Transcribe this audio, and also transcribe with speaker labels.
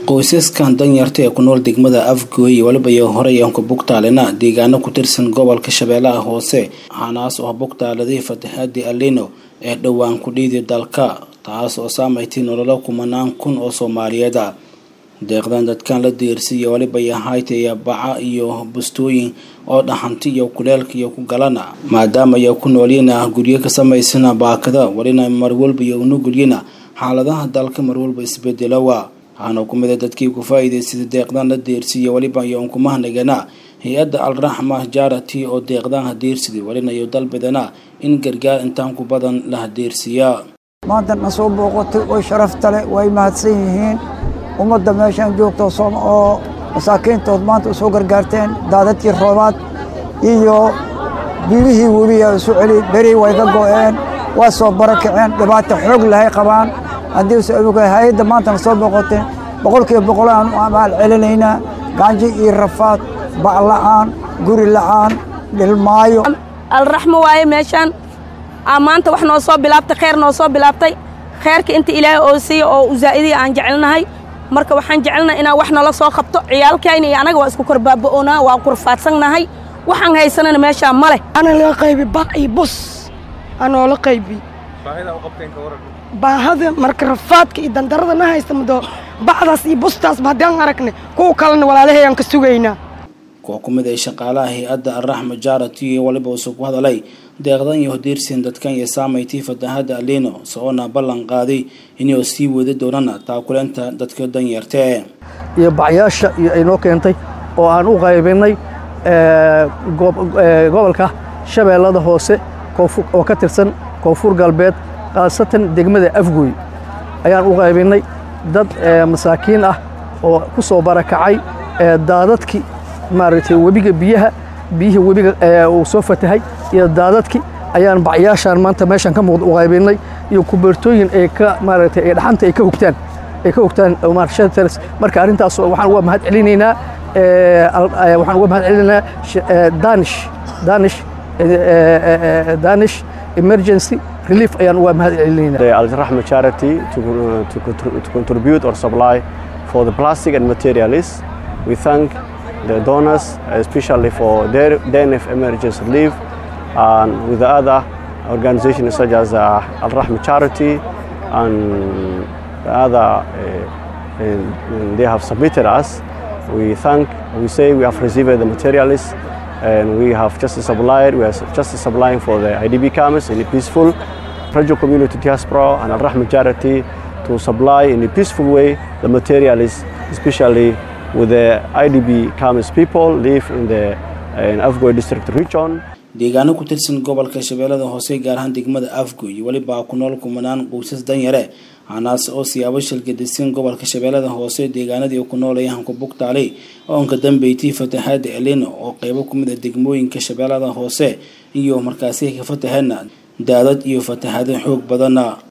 Speaker 1: qoysaskan danyarta ee ku nool degmada afgooy iyo waliba iyo horey aan ku bugtaalina deegaano ku tirsan gobolka shabeellaha hoose waxaanaas oo bugtaaladii fatahaadii alino ee dhowaan ku dhiidi dalka taas oo saamaytay nololo kumanaan kun oo soomaaliyeed ah deeqdan dadkan la diirsiiyo waliba iyo hayta iyo baca iyo bustooyin oo dhaxanti iyo kuleelka iyo ku galana maadaama ay ku noolyiina guryo ka samaysana baakada walina marwalba iyo unugulyina xaaladaha dalka marwalba isbedelowa waxaana ku mida dadkii ku faa-iidaysada deeqdan la deersiiya waliba iyo unkumahnagana hay-adda alraxma jarati oo deeqdan hadeersiday walina iyo dalbadana in gargaar intaan ku badan la hadeersiiya
Speaker 2: maanta na soo booqotay way sharafta leh way mahadsan yihiin ummadda meeshaan joogto oo masaakiintood maanta usoo gargaarteen daadadkii roobaad iyo biilihii webiya isu celi beri way ka go'een waa soo barakaceen dhibaato xoog lahay qabaan haddii hay-adda maanta na soo booqotay boqolkiiba boqol aan u amaal celinaynaa gaanji iyo rafaad bac la'aan guri la'aan dhilmaayo
Speaker 3: alraxmo waaye meeshaan maanta wax noo soo bilaabtay kheyr noo soo bilaabtay kheyrka inta ilaahay oo siiya oo u zaa'idiya aan jecelnahay marka waxaan jecelnahay inaan wax nala soo qabto ciyaalkayna iyo anaga waa isku korbaaba'oonaa waa kurfaadsannahay waxaan haysanana meeshaa ma leh
Speaker 4: ana laga qaybi bac iyo bus anoo la qaybi baahada marka rafaadka iyo dandarada na haysta mado bacdaas iyo bustaasba haddaan aragnay kuwa kalena walaalahayaan ka sugaynaa
Speaker 1: kuwa ku mid ay shaqaalaha hay-adda alraxma jarati iyo waliba usu ku hadalay deeqdan iyo hodiirsiin dadkan iyo saamaytii fatahaadda alino socoona ballan qaaday inay sii wada doonana taakuleenta dadka danyartee
Speaker 5: iyo bacyaasha iyo ay noo keentay oo aan u qaybinay gobolka shabeellada hoose oo ka tirsan koonfur galbeed khaasatan degmada afgooy ayaan u qaybinay dad masaakiin ah oo ku soo barakacay daadadkii maaragtay webiga biyaha biyihii webiga uu soo fatahay iyo daadadkii ayaan bacyaashaan maanta meeshaan ka muuqda u qaybinay iyo kubeertooyin ay ka maaragtay ay dhaxanta ay ka hogtaan ay ka hogtaan shelters marka arrintaas waxaan uga mahad celinaynaa waxaan uga mahad celinaynaa danish danish danish emergency relief ayaan uga mahad celinaynaa
Speaker 6: the Al-Rahma charity to, to, to contribute or supply for the plastic and materials we thank the donors especially for their DNF emergency relief and with the other organizations such as uh, Al-Rahma charity and the other uh, and they have submitted us we thank we say we have received the materials and we have just supplied we are just supplying for the IDB camps in a peaceful Rajo community diaspora and Al-Rahma charity to supply in a peaceful way the materials especially with the IDB camps people live in the in Afgoy district region
Speaker 1: deegaano ku tirsan gobolka shabeellada hoose gaar ahaan degmada afgoy weliba ku nool kumanaan qoysas danyare hanaas oo siyaabo shilgadisan gobolka shabeellada hoose deegaanadii ku noolayahan ku bugtaalay oonka dambeeytii fatahaada elino oo qeybo ku mid a degmooyinka shabeellada hoose iyo markaasi ka fatahana daadad iyo fatahaado xoog badana